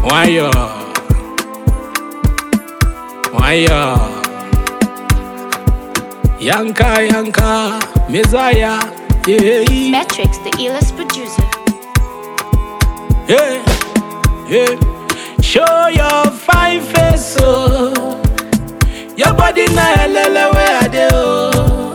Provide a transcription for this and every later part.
Wire. Wire. Yanka, Yanka, Messiah. Yeah, Metrics, the illest producer. yeah, yeah. Show your fine face, oh. Your body na helele where I dey, oh.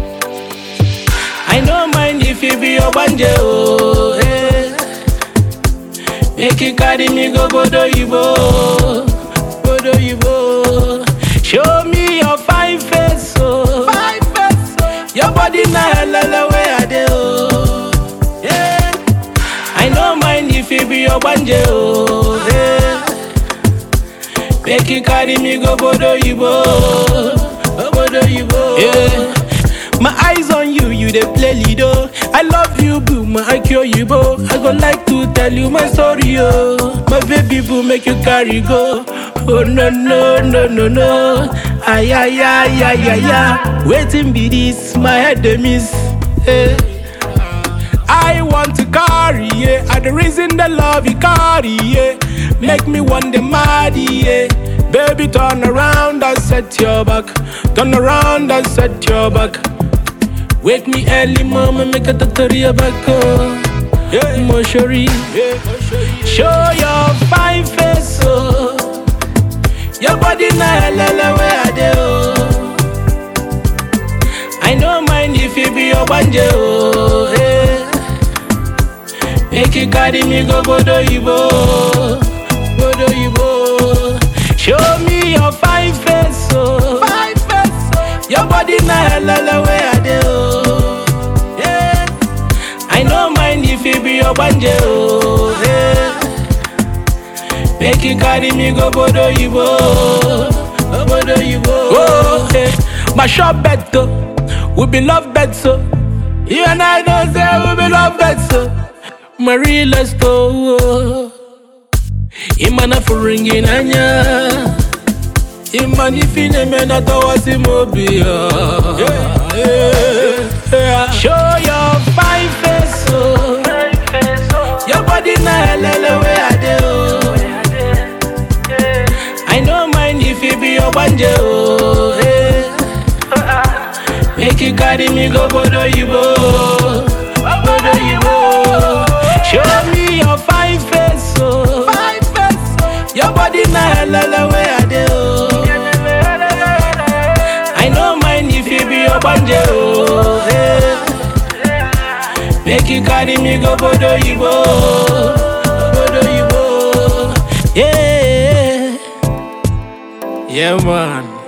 I no mind if you be your banje, oh. Hey. Make you carry me go Bodo Yibo, Bodo Yibo. Show me your fine face, oh. Fine face, oh. Your body na helele where I dey, oh. Yeah. I no mind if you be your banje, oh. Yeah. Make you carry me go Bodo Yibo, oh, Bodo Yibo. Yeah. My eyes on you, you dey play Lido. I love you, boo, my IQ you, bo. I go like to tell you my story, oh. My baby boo, make you carry go. Oh no no no no no. Ay ay ay ay ay ay. Waiting be this, my head dey miss. Hey. I want to carry, yeah. I the reason the love you carry, yeah. Make me want the mad, yeah. Baby, turn around and set your back. Turn around and set your back. Wake me early, mama, make a tattoo back, oh. Yeah, Moshori. Yeah. Show your fine face, oh. Your body na helele where I dey, oh. I no mind if you be your banje, oh. Hey. Make you carry me go Bodo Yibo, Bodo Yibo. Show me your fine face, oh. Fine face, oh. Your body na helele where I dey, oh. Yeah. I no mind if you be your banje, oh. Yeah. Make you carry me go Bodo Yibo, oh, Bodo Yibo. Oh, hey. My shop better, we be love better. You and I know say we be love better. Marie, let's go. Imana furingi nanya. Imani fine mena tawasi mobia. Show your fine face, oh. Your body na helele where I dey, oh. I no mind if you be your banje, oh. Hey. Make you carry me go Bodo Yibo, Bodo Yibo. Show me your fine face, oh. Fine face, oh. Your body na helele where I dey, oh. I no mind if you be your banje, oh. Hey. Make you carry me go Bodo Yibo, Bodo Yibo. Yeah, yeah, man.